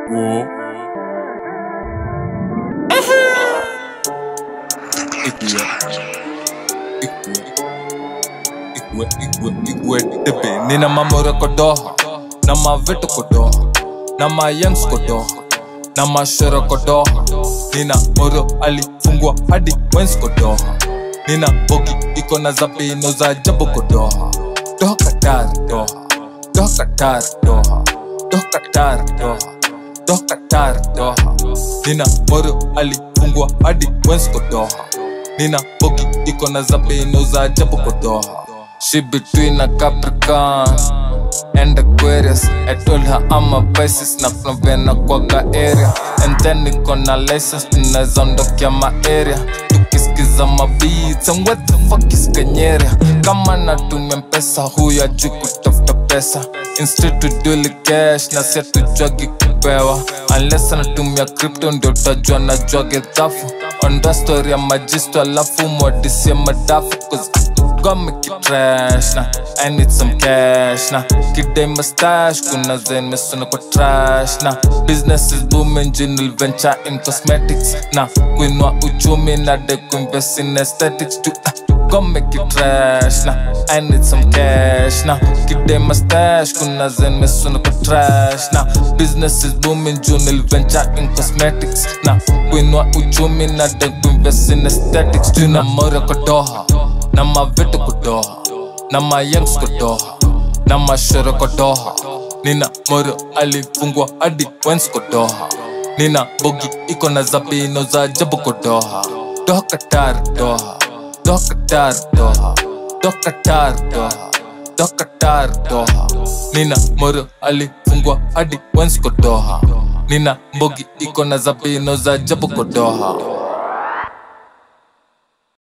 Whoa. Igwe. Igwe. Igwe. Igwe. Igwe. Tepe. Nina mamoro kodoha. Na mavitu kodoha. Na mayangs kodoha. Na mashoro kodoha. Nina moro alifungwa hadi wens kodoha. Nina bogi iko na zabino za jabu kodoha. Doha katari doha. Doha katari doha. Doha katari doha. Doha katari doha. Nina moro alifungwa hadi wens kodoha. Nina bogi iko na zabino za jabu kodoha. She between a Capricorn and Aquarius. I told her I'm a Pisces na Flovena kwaga area. And then niko na license tunaweza ondokea ma area. Tukisikiza ma beats and what the fuck is Kanyere? Kama natumia mpesa huyo ajui kutafuta pesa. Instead to duli cash na si atujwagi kupewa. Unless anatumia crypto ndio utajua najwage dhafu. Onda story ya majisto alafu mwadisie madafu 'cause Got me keep trash na I need some cash na Kidai mustache kuna zen mesona kwa trash na Business is booming general venture in cosmetics na Kuinua uchumi na de kuinvest in aesthetics too Got me keep trash na I need some cash na Kidai mustache kuna zen mesona kwa trash na Business is booming general venture in cosmetics na Kuinua uchumi na de kuinvest in aesthetics too Na mora kwa doha na mavitu kudoha na mayangs kudoha na mashoro kudoha nina moro alifungwa hadi wens kudoha nina bogi iko na zabino za ajabu kudoha doha katar doha doha katar doha doha katar doha doha katar doha nina moro alifungwa hadi wens kudoha nina mbogi iko na zabino za ajabu kudoha